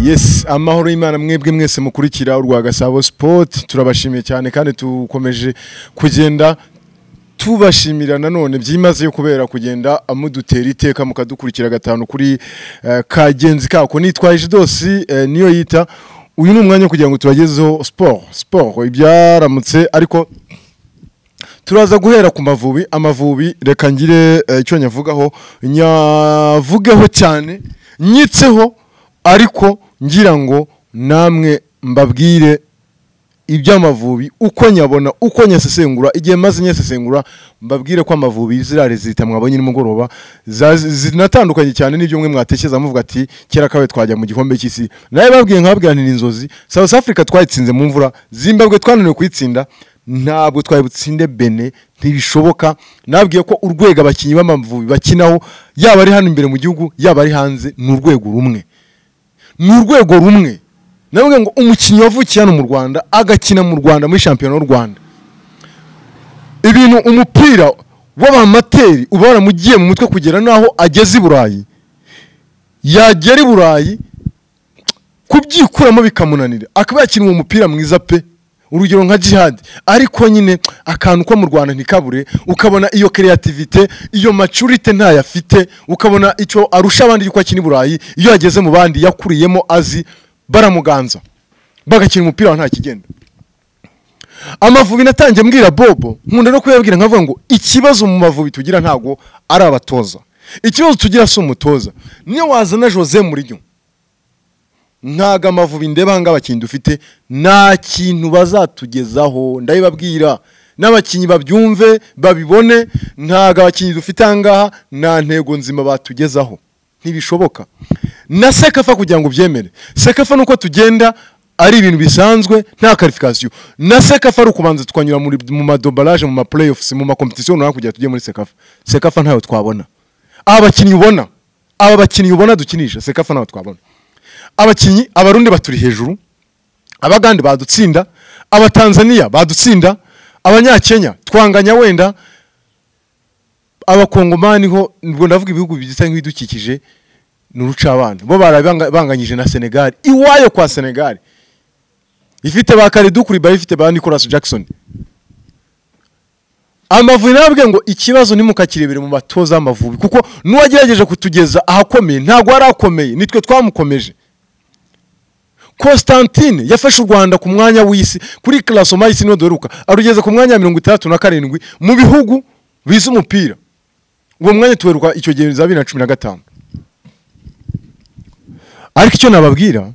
yes amahoro y'imana mwebwe mwese mukurikira urwa gasabo sport turabashimiye cyane kandi tukomeje kugenda tubashimira nanone byimazeyo kubera kugenda amudutera iteka mukadukurikira gatanu kuri eh, kagenzi kako nitwaje jidosi eh, niyo yita uyu ni umwanya wo kugira ngo tubagezeho siporo siporo ibyaramutse ariko turaza guhera ku mavubi amavubi reka ngire eh, icyo nyavugaho nyavugeho cyane nyitseho ariko ngira ngo namwe mbabwire iby'amavubi uko nyabona uko nyasesengura igihe maze nyasesengura mbabwire ko amavubi ziriya zita mwabonye nimugoroba za- zinatandukanye cyane n'ibyo mwe mwatekereza muvuga ati kera kawe twajya mu gikombe cy'isi nawe babwiye nkababwira nti ni inzozi south africa twayitsinze mu mvura zimbabwe twananiwe kuyitsinda ntabwo twari butsinde bene ntibishoboka nabwiye ko urwego abakinnyi b'amavubi bakinaho yaba ari hano imbere mu gihugu yaba ari hanze ni urwego rumwe ni urwego rumwe navuga ngo umukinnyi wavukiye hano mu rwanda agakina mu rwanda muri shampiyona y'u rwanda ibintu umupira w'abamateri uba waramugiye mu mutwe kugera n'aho ageze i burayi yagera i burayi kubyikuramo bikamunanira akaba yakina uwo mupira mwiza pe urugero nka jihad ariko nyine akantu ko mu rwanda ntikabure ukabona iyo creativite iyo maturite ntayo afite ukabona icyo arusha abandi yuko akina i burayi iyo ageze mu bandi yakuriyemo azi baramuganza bagakina umupira wa nta kigenda amavubi natangiye mbwira bobo nkunda no kuyabwira nkavuga ngo ikibazo mu mavubi tugira ntago ari abatoza ikibazo tugira si umutoza niyo wazana jose muriryo ntago amavubi ndeba ahangaha abakinnyi dufite nta kintu bazatugezaho ndabibabwira n'abakinnyi babyumve babibone ntago abakinnyi dufite ahangaha nta ntego nzima batugezaho ntibishoboka na sekafa kugira ngo ubyemere sekafa nuko tugenda ari ibintu bisanzwe nta karifikasiyo na sekafa ari ukubanza tukanyura muri- mu madobaraje mu mapureyofusi mu makompetisiyo runaka kugira tujye muri sekafa sekafa ntayo twabona aba bakinnyi ubona aba bakinnyi ubona dukinisha sekafa ntayo twabona abakinnyi abarundi baturi hejuru abagande badutsinda abatanzaniya badutsinda abanyakenya twanganya wenda abakongomani ho ubwo ndavuga ibihugu bigisa nk'ibidukikije ni urucabana bo barabanga- banganyije na senegali iwayo kwa senegali ifite ba karidu kuriba ifite ba nicolas jackson amavubi nababwiye ngo ikibazo nimukakirebere mu batoza b'amavubi kuko n'uwagerageje kutugeza ahakomeye ntabwo yari akomeye nitwe twamukomeje Constantine yafashe u Rwanda ku mwanya w'isi kuri klasoma y'isi niho duheruka arugeza ku mwanya wa mirongo itandatu na karindwi mu bihugu bizi umupira uwo mwanya tuheruka icyo gihe za bibiri na cumi na gatanu ariko icyo nababwira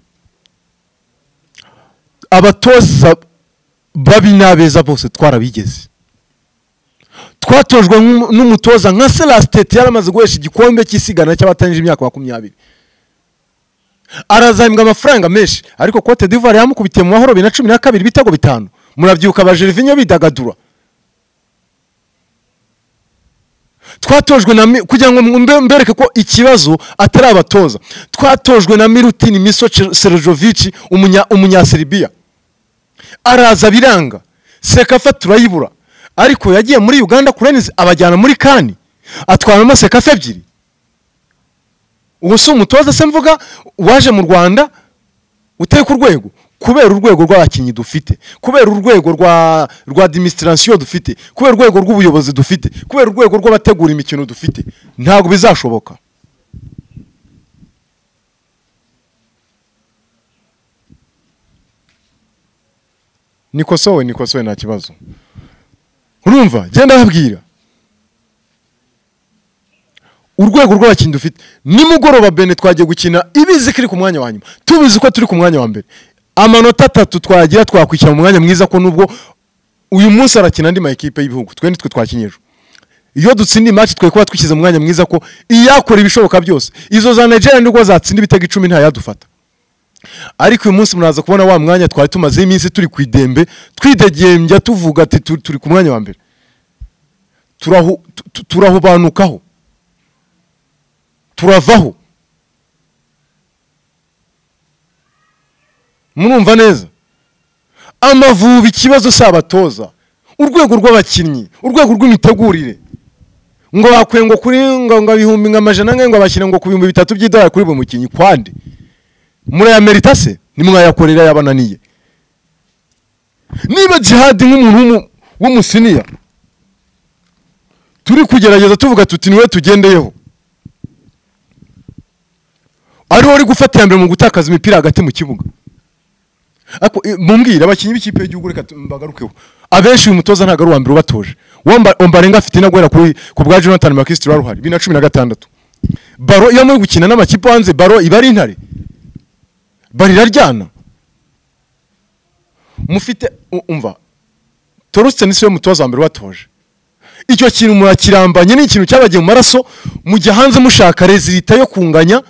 abatoza babi n'abeza bose twarabigeze twatojwe nk'umu- n'umutoza nka selasitete yari amaze guhesha igikombe cy'isigana cy'abatanyije imyaka makumyabiri arazahembwa amafaranga menshi ariko cote d'ivoire yamukubitiye mu mahoro bibiri na cumi na kabiri ibitego bitanu murabyibuka abajerivinyo bidagadura twatojwe na mi- kugira ngo mbe- mbereke ko ikibazo atari abatoza twatojwe na mirutini miso serojovici umunyaseribiya araza biranga sekafa turayibura ariko yagiye muri uganda kurenizi abajyana muri kani atwaramo sekafa ebyiri ubu si umutoza se mvuga waje mu rwanda uteye ku rwego kubera urwego rw'abakinnyi dufite kubera urwego rwa rwa administration dufite kubera urwego rw'ubuyobozi dufite kubera urwego rw'abategura imikino dufite ntabwo bizashoboka nikosowe nikosowe nta kibazo urumva genda babwira urwego rw'abakinnyi dufite nimugoroba bene twagiye gukina ibizi ko iri ku mwanya wa nyuma tubizi ko turi ku mwanya wa mbere amanota atatu twagira twakwishyira mu mwanya mwiza ko nubwo uyu munsi harakina andi makipe y'ibihugu twe nitwe twakinyijwe iyo dutsinda imaci twe kuba twishyize mu mwanya mwiza ko iyakora ibishoboka byose izo za nigeria nibwo zatsinda ibitego icumi ntayadufata ariko uyu munsi muraza kubona wa mwanya twari tumazeho iminsi turi ku idembe twidegembya tuvuga ati tu- turi ku mwanya wa mbere Turahu- tu- tu- turahubanukaho turavaho murumva neza amavubi ikibazo si abatoza urwego rw'abakinnyi urwego rw'imitegurire ngo bakwiye ngo kuri ngo ngo ibihumbi nka majana ane ngo bashyire ngo ku bihumbi bitatu by'idolari kuri buri mukinnyi kwande murayamerita se nimwayakorera yabananiye niba jihadi nk'umuntu w'umu- w'umusiniya turi kugerageza tuvuga tuti niwe tugendeyeho ariho uri gufata iya mbere mu gutakaza imipira hagati mu kibuga Ako- i- mumbwire abakinnyi b'ikipe y'igihugu reka tu- mbagarukeho abenshi uyu mutoza ntabwo ari uwa mbere ubatoje Uwomba- ombarenga afite inaguhera kuri ku bwa jonathan makisitiri wari uhari bibiri na cumi na gatandatu baro iyo muri gukina n'amakipe hanze baro iba ari intare baro iraryana mufite u- umva torusite ni siwe mutoza wa mbere ubatoje icyo kintu murakirambanye ni ikintu cyabagiye mu maraso mujya hanze mushaka rezilita yo kunganya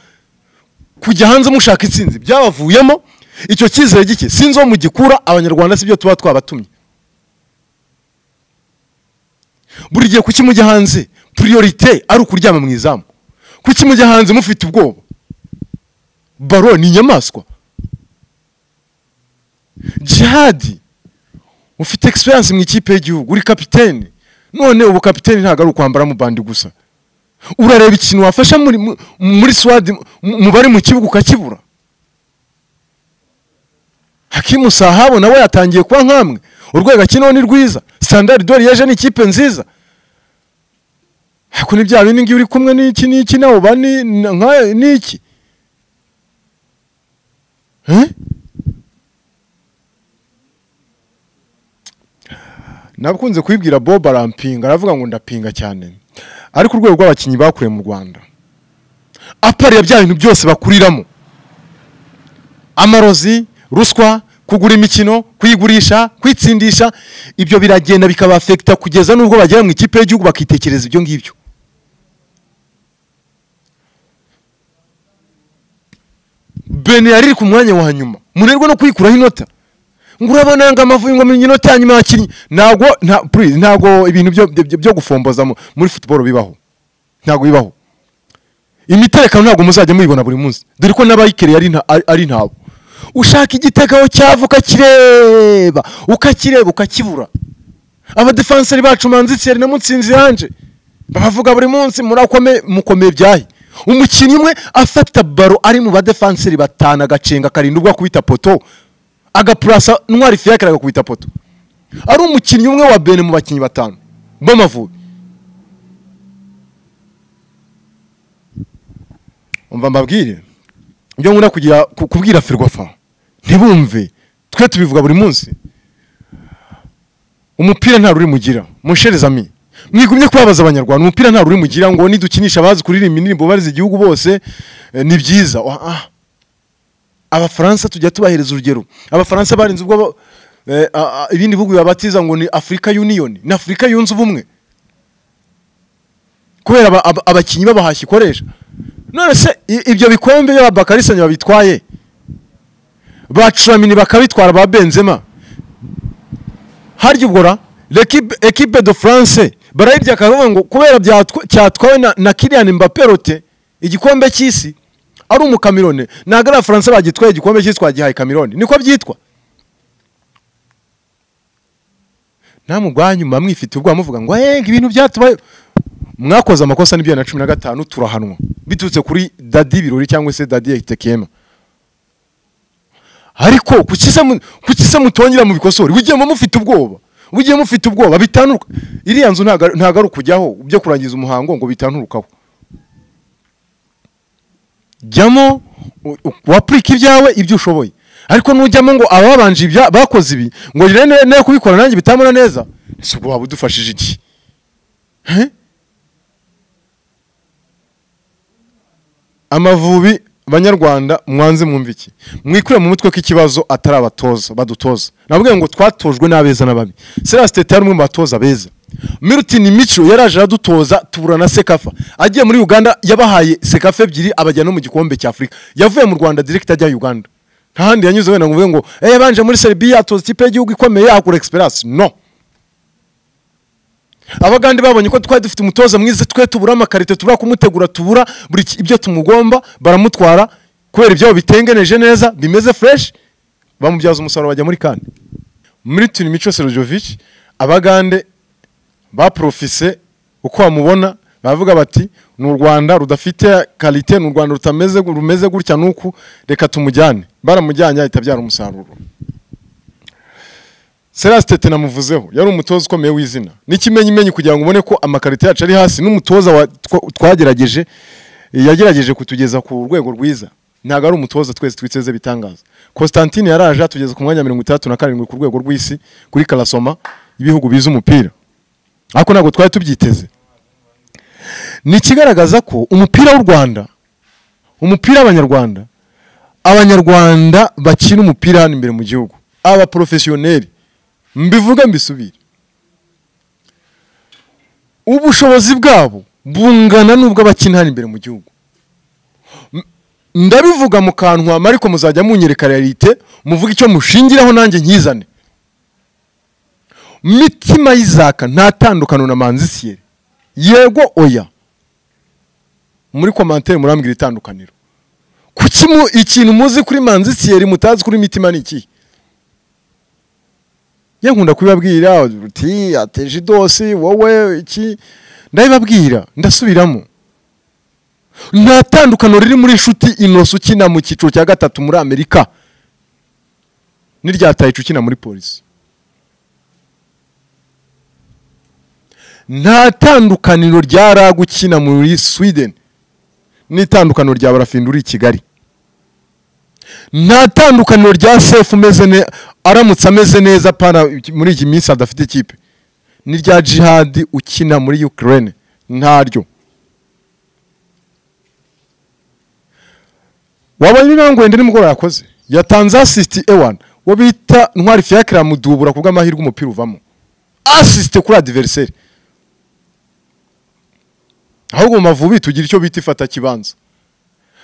kujya hanze mushaka intsinzi byabavuyemo icyo cyizere gike sinzi uwo mugikura abanyarwanda sibyo tuba twabatumye buri gihe kuki mujya hanze priorite ari ukuryama mu izamu kuki mujya hanze mufite ubwoba baro ni inyamaswa jihadi ufite egisperiyanse mu ikipe y'igihugu uri kapitene none ubu kapitene ntabwo ari ukwambara mu bandi gusa urareba ikintu wafasha muri mu- muri swadi mu- mu bari mu kibuga ukakibura hakimu sahabo nawe yatangiye kuba nk'amwe urwego akinaho ni rwiza sandari dori yeje ni ikipe nziza ariko ni bya bindi ngiyo uri kumwe n'iki n'iki nawe uba ni nka- n'iki Eh? nakunze kubibwira bob arampinga aravuga ngo ndapinga cyane ariko urwego rw'abakinnyi bakuriye mu rwanda apariye bya bintu byose bakuriramo amarozi ruswa kugura imikino kuyigurisha kwitsindisha ibyo biragenda bikabafekita kugeza n'ubwo bagera mu ikipe y'igihugu bakitekereza ibyo ngibyo bene yari iri ku mwanya wa nyuma munirwe no kwikuraho inota ngo urabona ngo amavubi ngo mu inota ya nyuma yakinnye ntabwo nta- please, ntabwo ibintu byo- byo- byo gufomboza mu- muri futuboro bibaho ntabwo bibaho imiterekano ntabwo muzajya muyibona buri munsi dore ko n'abayikere ari nta- ari- ari ntabo ushaka igitego cyava ukakireba ukakireba ukakibura abadefenseri bacu manzi thierry na mutsinzi yanje babavuga buri munsi murakome mukomeye byahi umukinnyi umwe afata baro ari mu badefenseri batanu agacenga akarindwi ubwo akubita poto agapurasa ntwari fiyakire agakubita poto ari umukinnyi umwe wa bene mu bakinnyi batanu b'amavubi umva mbabwire ibyo nkunda kugira ku- kubwira ferwafa ntibumve twe tubivuga buri munsi umupira nta ruri mugira musherezami mwigumye kubabaza abanyarwanda umupira nta ruri mugira ngo nidukinisha abazi kuririmba indirimbo barize igihugu bose eh, ni byiza Wa- ah. abafaransa tujya tubahereza urugero abafaransa barinze ubwo bo- eh, a- a- ibindi bihugu babatiza ngo ni afurika yuniyoni ni afurika yunze ubumwe kubera aba- aba- abakinnyi babahashya ikoresha none se i- ibyo bikombe by'ababakarisanya babitwaye ba curamini bakabitwara ba benzema harya ubwo ra L'equipe- equipe de france barayirya akavuga ngo kubera byatwa- cyatwawe na, na kirian mbape rote igikombe cy'isi ari umukamirone ntabwo ari abafaransa bagitwaye igikombe cy'isi twagihaye kamirone niko byitwa namwe ubwanyuma mwifite ubwoba muvuga ngo yenga ibintu byatubaye mwakoze amakosa n'ibyo na cumi na gatanu turahanwa biturutse kuri dadi birori cyangwa se dadi egitekema ariko kuki se mu- kuki se mutongera mu bikosori mugiyemo mufite ubwoba mugiye mufite ubwoba bitanuruka iriya nzu ntago ari- ntago ari ukujyaho byo kurangiza umuhango ngo bitanurukaho jyamo u- u- wapurika ibyawe ibyo ushoboye ariko nujyamo ngo ababanje ibya bakoze ibi ngo rero ne- ne kubikora nanjye bitamura neza si ubwo waba udufashije iki He? amavubi banyarwanda mwanze mwumve iki mwikure mu mutwe ko ikibazo atari abatoza badutoza navuga ngo twatojwe n'abeza n'ababi Celestin yari umwe mu batoza beza Milton Micho yaraje aradutoza tubura na Sekafa agiye muri Uganda yabahaye Sekafa ebyiri abajya no mu gikombe cya Afurika yavuye mu Rwanda direct ajya Uganda nta handi yanyuze wenda ngo uvuge ngo eh banje muri Serbia atoza ikipe y'igihugu ikomeye akura experience no abagande babonye ko twari dufite umutoza mwiza twe tubura amakarito tubura kumutegura tubura buri ki- ibyo tumugomba baramutwara kubera ibyabo bitengeneje neza bimeze fresh bamubyaza umusaruro bajya muri kandi milton mico serojovic abagande baprofise uko bamubona baravuga bati ni u rwanda rudafite karite ni u rwanda rutameze rumeze gutya nuku reka tumujyane baramujyanye ahita abyara umusaruro Tete namuvuzeho yari umutoza ukomeye w'izina n'ikimenyimenyi kugira ngo ubone ko amakarito yacu ari hasi n'umutoza wa- twa- twagerageje yagerageje kutugeza ku rwego rwiza ntabwo ari umutoza twese twiteze bitangaza Constantine yaraje atugeza ku mwanya wa mirongo itandatu na karindwi ku rwego rw'isi kuri karasoma ibihugu biza umupira ariko ntabwo twari tubyiteze ni ikigaragaza ko umupira w'u rwanda umupira w'abanyarwanda abanyarwanda bakina umupira hano imbere mu gihugu abaporofesiyoneri mbivuge mbisubire ubushobozi bwabo bungana n'ubw'abakina hano imbere mu gihugu M- ndabivuga mu kanwa ariko muzajya munyereka realite muvuge icyo mushingiraho nanjye nkizane mitima y'izaka nta tandukano na manzi siyeri yego oya muri komantere murambwira itandukaniro kuki mu- ikintu muzi kuri manzi siyeri mutazi kuri mitima ni ikihe ye nkunda kubibabwira uti ateje idosi wowe iki ndabibabwira ndasubiramo nta tandukano riri muri inshuti inosi ukina mu cyiciro cya gatatu muri amerika n'irya tayicu ukina muri polisi nta tandukaniro rya raga ukina muri sweden n'itandukaniro rya barafindi uri i kigali nta tandukaniro rya sefu umeze ne aramutse ameze neza pana muri iyi minsi adafite ikipe n'irya jihadi ukina muri ukraine ntaryo wabaye intambwe wenda nimugoroba yakoze yatanze asisiti ewani uwo bita ntwari fiyakira mudubura ku bw'amahirwe umupira uvamo asisite kuri adiveriseri ahubwo mu mavubi tugira icyo bita ifata kibanza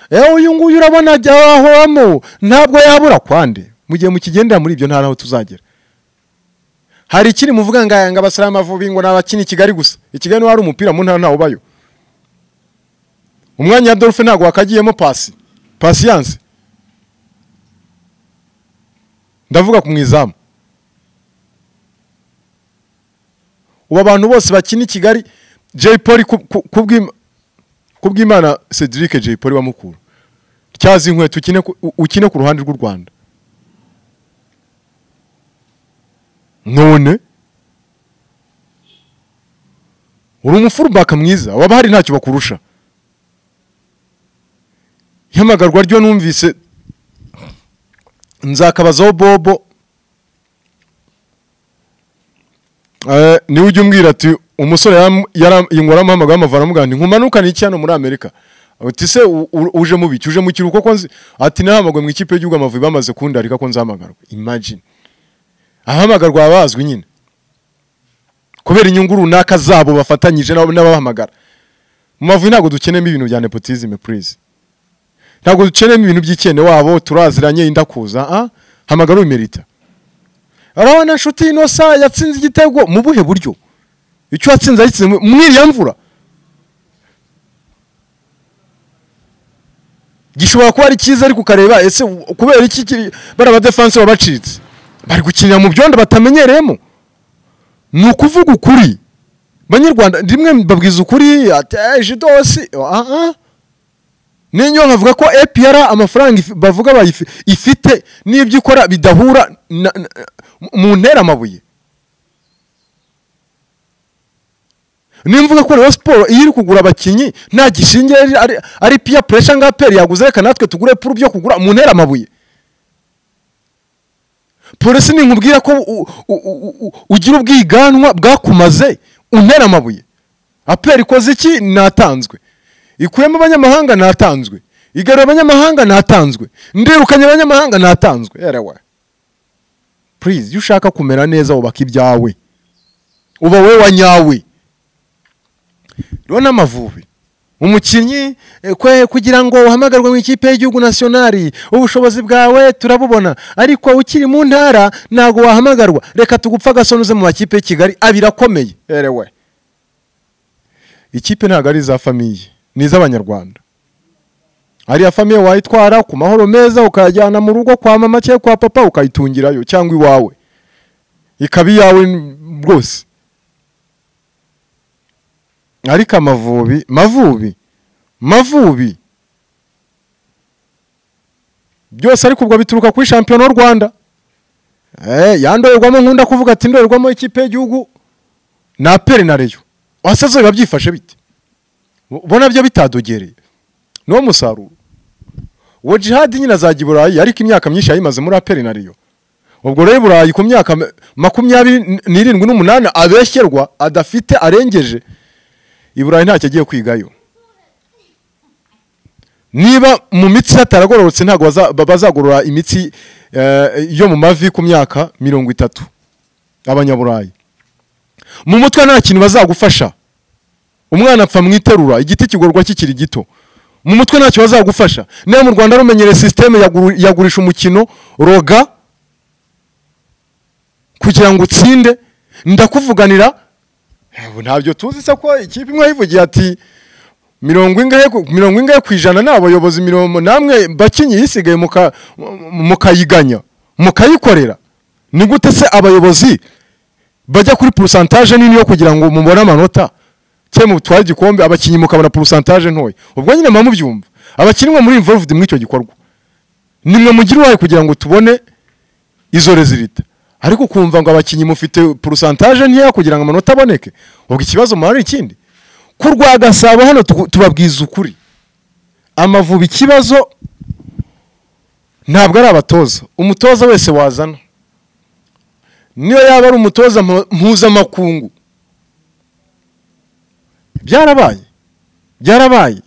ewe uyu nguyu urabona ajya ahoramo ntabwo yabura kwande mu gihe mukigendera muri ibyo nta n'aho tuzagera hari ikiri muvuga ngo aya ngo abasara amavubi ngo ni abakina i kigali gusa i kigali niho hari umupira mu ntara ntawo ubayo umwanya wa dolphe ntabwo wakagiyemo pasi pasiyanse ndavuga ku mu izamu ubu abantu bose bakina i kigali jay polly ku- ku- ku bw'Im- ku bw'imana cedric jay polly wa mukuru tyazi inkweto ukine ku- u- ukine ku ruhande rw'u rwanda none uri umufurubaka mwiza waba hari ntacyo bakurusha ihamagarwa ryo numvise nzakabazaho bobo Eh, niwe ujya umbwira ati umusore yaram- yaram- yingwaramuhamagaye amavara amubwira ati nkumanukane iki hano muri amerika ati se u- u- uje mu biki uje mu kiruhuko ko nzi ati nahamagawe mu ikipe y'igihugu amavubi bamaze kundarika ko nzahamagarwa imagine ahamagarwa baba bazwi nyine kubera inyungu runaka zabo bafatanyije n'abo- n'ababahamagara mu mavubi ntabwo dukenemo ibintu bya nepotism please ntabwo dukenemo ibintu by'icyene wabo turaziranye indakuza ah? hamagara ubimerita urabona inshuti inosa yatsinze igitego mu buhe buryo icyo yatsinze yagitsinze mu- mu iriya mvura gishobora kuba ari cyiza ariko ukareba ese u- kubera iki kiri bariya badefanse baba bacitse bari gukinira mu byondo batamenyereyemo ni ukuvuga ukuri banyarwanda rimwe babwiza ukuri ati eje dosi aha n'inyo nkavuga ko APR amafaranga ifi- bavuga bayifi- ifite n'ibyo ikora bidahura na, na, mu ntera amabuye nimvuga ko Rayon Sport iyo iri kugura abakinnyi nta gishingiye ari- ari, ari peer pressure ngo APR yaguze reka natwe tugure puru byo kugura mu ntera amabuye polisi nkubwira ko u- u- u- u- ugira ubwiganwa bwakumaze untera amabuye aperi ikoze iki natanzwe ikuyemo abanyamahanga natanzwe igarura abanyamahanga natanzwe ndirukanye abanyamahanga natanzwe yerewe purize iyo ushaka kumera neza wubaka ibyawe uba wowe wa nyawe rero n'amavubi umukinnyi eh, kwe kugira ngo uhamagarwe mu ikipe y'igihugu nasiyonari ubushobozi bwawe turabubona ariko ukiri mu ntara ntabwo wahamagarwa reka tugupfa agasonuze mu makipe y'i kigali abiri akomeye erewe ikipe ntabwo ari iza famiye ni iz'abanyarwanda ariya famiye wayitwara ku mahoro meza ukayajyana mu rugo kwa mama cyangwa kwa papa ukayitungirayo cyangwa iwawe ikaba iyawe n- rwose ariko amavubi mavubi mavubi byose ariko ubwo bituruka kuri shampiyona y'u rwanda ya ndorerwamo nkunda kuvuga ati ndorerwamo ikipe y'igihugu na aperi na reyo wasaze biba byifashe bite ubona byo bitadogereye niwo musaruro uwo jihadi nyine azajya i burayi ariko imyaka myinshi yayimaze muri aperi na reyo ubwo rero i burayi ku myaka makumyabiri n'irindwi n'umunani abeshyerwa adafite arengeje i burayi ntacyo agiye kwigayo niba mu mitsi hataragororotse ntabwo bazagorora imitsi yo mu mavi ku myaka mirongo itatu abanyaburayi mu mutwe nta kintu bazagufasha umwana apfa mu iterura igiti kigorwa kikiri gito mu mutwe ntacyo bazagufasha niba mu rwanda rumenyereye sisiteme yagurisha umukino roga kugira ngo utsinde ndakuvuganira ntabyo tuzi se ko ikipe imwe yivugiye ati mirongo ingahe mirongo ingahe ku ijana ni abayobozi mirongo namwe bakinnyi yisigaye mukayiganya mukayikorera ni gute se abayobozi bajya kuri porosantaje nini yo kugira ngo mubone amanota cyangwa mutware igikombe abakinnyi mukabona porosantaje ntoya ubwo nyine muba mubyumva abakinnyi muri imvuruvudi muri icyo gikorwa nimwe mugira uruhare kugira ngo tubone izo rezilita ariko kumva ngo abakinnyi mufite porosantaje nkeya kugira ngo amanota aboneke ubwo ikibazo muhari ikindi ku rwa gasabo hano tubabwiza ukuri amavubi ikibazo ntabwo ari abatoza umutoza wese wazana niyo yaba ari umutoza mpuzamakungu byarabaye byarabaye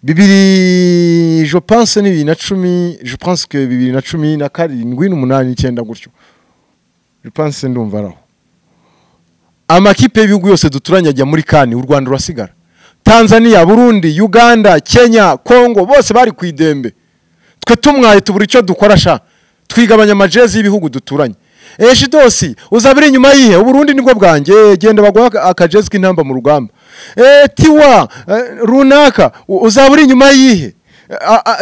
bibiri je pense ni bibiri na cumi je pense que bibiri na cumi na karindwi n'umunani n'icyenda gutyo je pense ndumva araho amakipe y'ibihugu yose duturanye ajya muri kani u rwanda rurasigara tanzania burundi uganda kenya kongo bose bari ku idembe twe tumwaye tubura icyo dukora sha twigabanya amajezi y'ibihugu duturanye ejidosi uzaba iri inyuma yihe uburundi nibwo bwanjye genda baguha akajezi k'intamba mu rugamba tiwa runaka uzaba uri inyuma yihe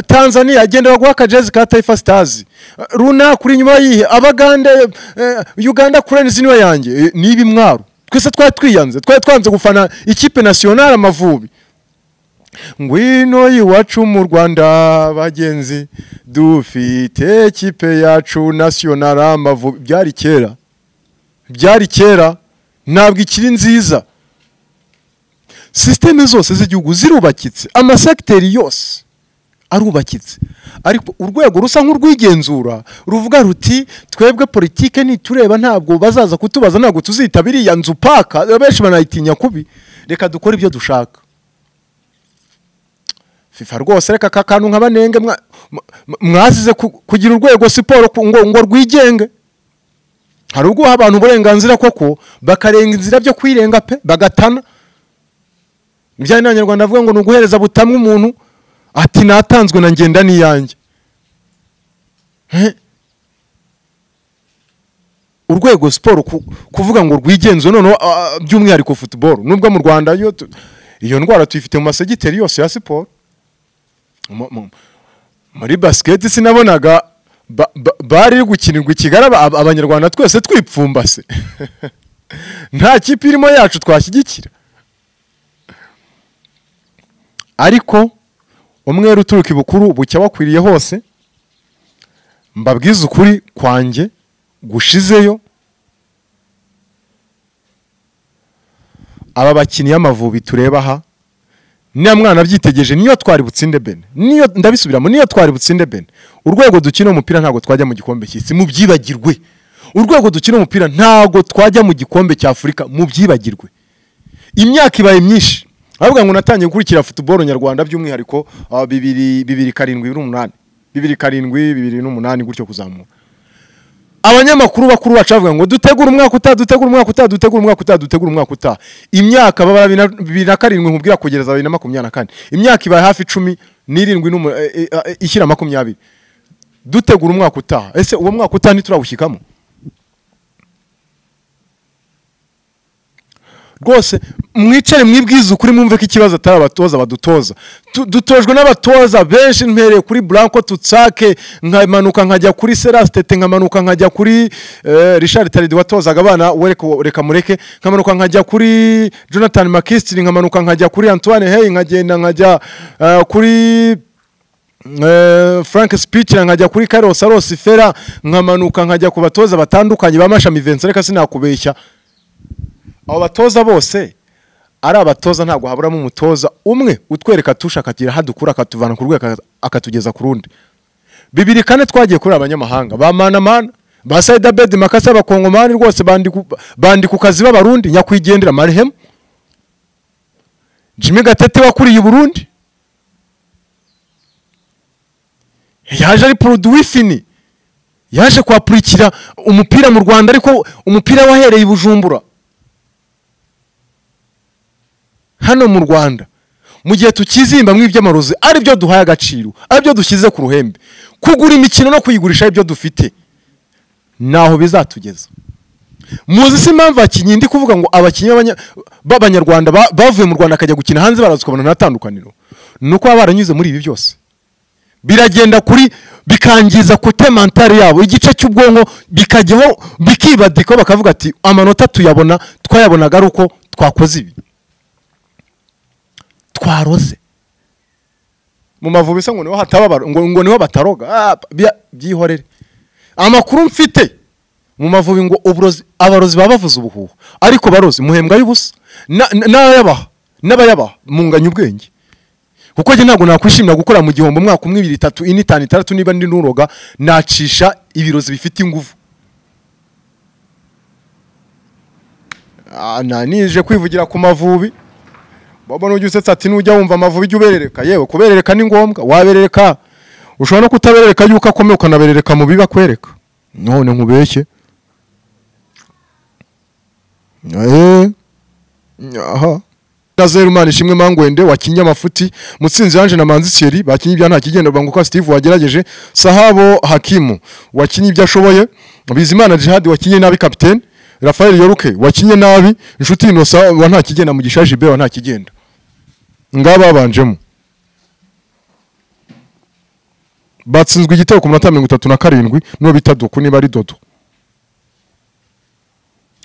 tanzania genda baguha akajezi ka tayifa sitazi runaka uri inyuma yihe abagande uganda kurenzi niwe yanjye ni ibimwaro twese twari twiyanze twari twanze gufana ikipe nasiyonari amavubi ngwino iwacu mu rwanda bagenzi dufite ikipe yacu nasiyonari amavubi byari kera byari kera ntabwo ikiri nziza sisiteme zose z'igihugu zirubakitse amasegiteri yose arubakitse ariko urwego rusa nk'urwigenzura ruvuga ruti twebwe politike nitureba ntabwo bazaza kutubaza ntabwo tuzita biriya nzu paka benshi banayitinya kubi reka dukore ibyo dushaka fifa rwose reka aka kantu nka banenge mwazize kugira urwego siporo ngo rwigenge hari ubwo abantu uburenganzira koko bakarenga inzira byo kwirenga pe bagatana ibijyanye n'abanyarwanda avuga ngo ni uguhereza butamwe umuntu ati natanzwe na ngenda n'iyanjye urwego siporo kuvuga ngo rwigenze noneho by'umwihariko futuboro nubwo mu rwanda iyo ndwara tuyifite mu masegiteri yose ya siporo muri basiketi sinabonaga bari gukinirwa i kigali abanyarwanda twese twipfumbase nta kipe irimo yacu twashyigikira ariko umwere uturuka ibukuru bucya wakwiriye hose mbabwize ukuri kwanjye gushizeyo aba bakinnyi y'amavubi tureba aha niba mwana abyitegereje niyo twari butsinde bene niyo ndabisubiramo niyo twari butsinde bene urwego dukina umupira ntabwo twajya mu gikombe cy'isi mubyibagirwe urwego dukina umupira ntabwo twajya mu gikombe cy'afurika mubyibagirwe imyaka ibaye myinshi aravuga ngo natangiye gukurikira futuboro nyarwanda by'umwihariko bibiri bibiri karindwi n'umunani bibiri karindwi bibiri n'umunani gutyo kuzamura abanyamakuru bakuru bacu bavuga ngo dutegura umwaka utaha dutegura umwaka utaha dutegura umwaka utaha dutegura umwaka utaha imyaka baba bibiri na karindwi nkubwira kugeza bibiri na makumyabiri na kane imyaka ibaye hafi icumi n'irindwi ishyira makumyabiri dutegura umwaka utaha ese uwo mwaka utaha ntiturawushyikamo rwose mwicare mwibwize ukuri mwumve ko ikibazo atari abatoza badutoza Tu- dutojwe n'abatoza benshi mpereye kuri Blanco Tutsake nkamanuka nkajya kuri Serastete nkamanuka nkajya kuri eh, Richard Taridi watozaga abana wereka reka mureke nkamanuka nkajya kuri Jonathan Makisitiri nkamanuka nkajya kuri Antoine Hey nkagenda nkajya eh, kuri Eh, frank speaker nkajya kuri carlos arosi fera nkamanuka nkajya ku batoza batandukanye bamashami vincent reka sinakubeshya abo batoza bose ari abatoza ntabwo haburamo umutoza umwe utwereka tushakatira hadukura akatuvana ku rwego aka- akatugeza ku rundi bibiri kane twagiye kuri abanyamahanga ba manamana ba saida bedi makasa abakongomani rwose bandi ku- bandi ku kazi b'abarundi nyakwigendera marihemu jimmy gatete wakuriye i burundi yaje ari produwi fini yaje kuhapurikira umupira mu rwanda ariko umupira wahereye i bujumbura hano mu rwanda mu gihe tukizimbamwo iby'amarozi ari byo duhaye agaciro ari byo dushyize ku ruhembe kugura imikino no kuyigurisha ari byo dufite ntaho bizatugeza muzi si impamvu abakinnyi ndi kuvuga ngo abakinnyi b'abanya- b'abanyarwanda ba- bavuye mu rwanda bakajya gukina hanze baraza ukabona nta tandukaniro ni uko baba baranyuze muri ibi byose biragenda kuri bikangiza kute mentali yabo igice cy'ubwonko bikajyaho bikibadika bakavuga ati amanota tuyabona twayabonaga ari uko twakoze ibi twaroze mu mavubi se ngo niho hataba abaro- ngo, ngo niho bataroga Ah, bya- byihorere amakuru mfite mu mavubi ngo uburozi abarozi baba bavuze ubuhuha ariko barozi muhembwa y'ubusa Na- na- n'abayabaha n'abayabaha munganya ubwenge kuko njye ntabwo nakwishimira gukorera mu gihombo umwaka umwe ibiri itatu ine itanu itandatu niba ndi nuroga nacisha ibirozi bifite ingufu Ah, na- nije kwivugira ku mavubi baba n'ujya usetsa ati nujya wumva amavubi ujya uberereka yewe kuberereka ni ngombwa waberereka ushobora no kutaberereka yuko akomeye ukanaberereka mu bibi akwereka none nkubeshye Eh, aha na zeru imana ishimwe mangwende wakinnye amafuti mutsinzi yanje na manzi thierry bakinnye ibya nta kigenda banga uko steve wagerageje sahabo hakimu wakinnye ibyo ashoboye bizimana jihad wakinnye nabi kapitene rafael yoruke wakinnye nabi inshuti inosa wa nta kigenda mugisha jibe wa nta kigenda ngaba babanjemo batsinzwe igitego ku minota mirongo itatu na karindwi n'uwo bita doku niba ari dodo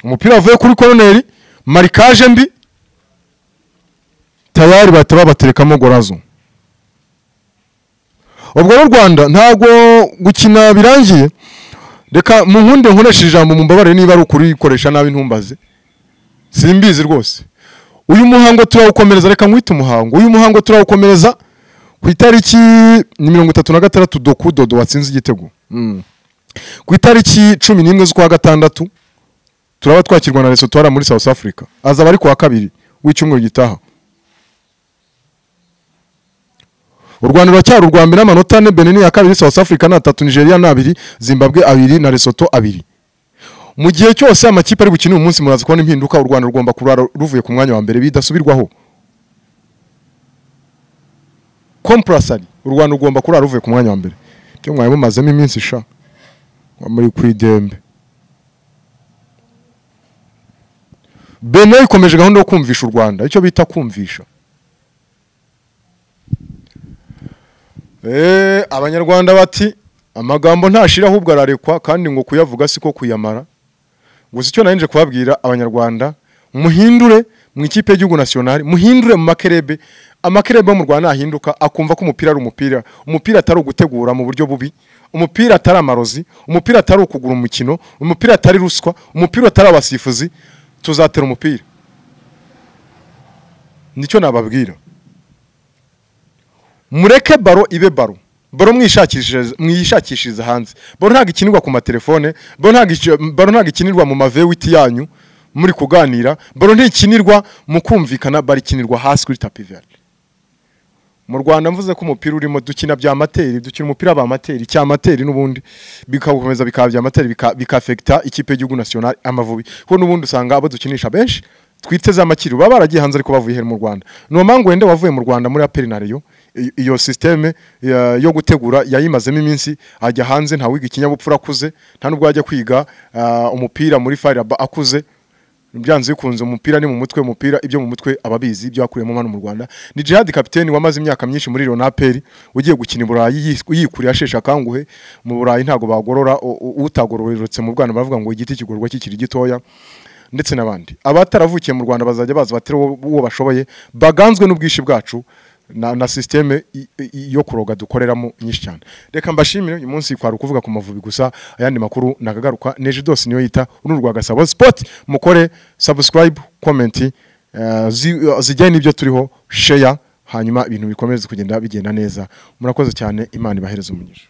umupira wavuye kuri koroneri marikaje mbi tayari bahita babaterekamo gorazo ubwo rero u rwanda ntabwo gukina birangiye reka mu nkunde nkoresha ijambo mumbabarire niba ari ukuri koresha nabi ntumbaze simbizi rwose uyu muhango turawukomereza reka nkwite umuhango uyu muhango turawukomereza ku itariki ni mirongo itatu na gatandatu doku dodo watsinze igitego Mm. ku itariki cumi n'imwe z'ukwa gatandatu turaba twakirwa na Lesotho muri South Africa azaba ari ku wa kabiri w'icyumweru gitaha u rwanda ruracyari urwa mbere n'amanota ane benin ya kabiri south africa ni atatu nigeria ni abiri zimbabwe abiri na lesotho abiri mu gihe cyose amakipe ari bukine uyu munsi muraza kubona impinduka u rwanda rugomba kurara ruvuye ku mwanya wa mbere bidasubirwaho comprasari u rwanda rugomba kurara ruvuye ku mwanya wa mbere byo mwari mumazemo iminsi sha muri ku idembe benin ikomeje gahunda yo kumvisha u rwanda icyo bita kumvisha Eh, abanyarwanda bati amagambo ntashira ahubwo ararekwa kandi ngo kuyavuga siko kuyamara gusa icyo nari nje kubabwira abanyarwanda muhindure mu ikipe y'igihugu nationale muhindure mu makerebe amakerebe yo mu rwanda nahinduka akumva ko umupira ari umupira umupira atari ugutegura mu buryo bubi umupira atari amarozi umupira atari ukugura umukino umupira atari ruswa umupira atari abasifuzi tuzatera umupira nicyo nababwira mureke baro ibe baro baro mwishakishirize mwishakishirize hanze baro ntabwo ikinirwa ku matelefone baro ntabwo ici- baro ntabwo ikinirwa mu mavewiti yanyu muri kuganira baro ntikinirwa mu kumvikana baro ikinirwa hasi kuri tapi verde mu rwanda mvuze ko umupira urimo dukina bya amateri dukina umupira ba amateri cya amateri n'ubundi bikagukomeza bikaba bya amateri bika- bikafekita ikipe y'igihugu national amavubi kuko n'ubundi usanga abo dukinisha benshi twiteze amakiri baba baragiye hanze ariko bavuye here mu rwanda ni mangwende wavuye mu rwanda muri aperi na reyo I- iyo sisiteme yo gutegura yayimazemo iminsi ajya hanze ntawiga ikinyabupfura akuze nta nubwo yajya kwiga ah, umupira muri fayiraba akuze byanze bikunze umupira ni mu mutwe umupira ibyo mu mutwe ababizi ibyo yakuyemo hano mu Rwanda ni Jihad kapiteni wamaze imyaka myinshi muri Ronaperi ugiye gukina i Burayi yikuriye ashesha akanguhe mu Burayi ntago bagorora utagororeretse mu bwana bavuga ngo igiti kigorwa kikiri gitoya ndetse n'abandi abataravukiye mu Rwanda bazajya baza batera uwo bashoboye baganzwe n'ubwishi bwacu na, na systeme yo kuroga dukoreramo nyinshi cyane reka mbashimire uyu munsi kwari ukuvuga ku mavubi gusa ayandi makuru nakagaruka neje dose niyo yita uru rwa gasabo sport mukore subscribe comment uh, zi, uh, zijyanye n'ibyo turiho share hanyuma ibintu bikomeze kugenda bigenda neza murakoze cyane imana ibahereze umugisha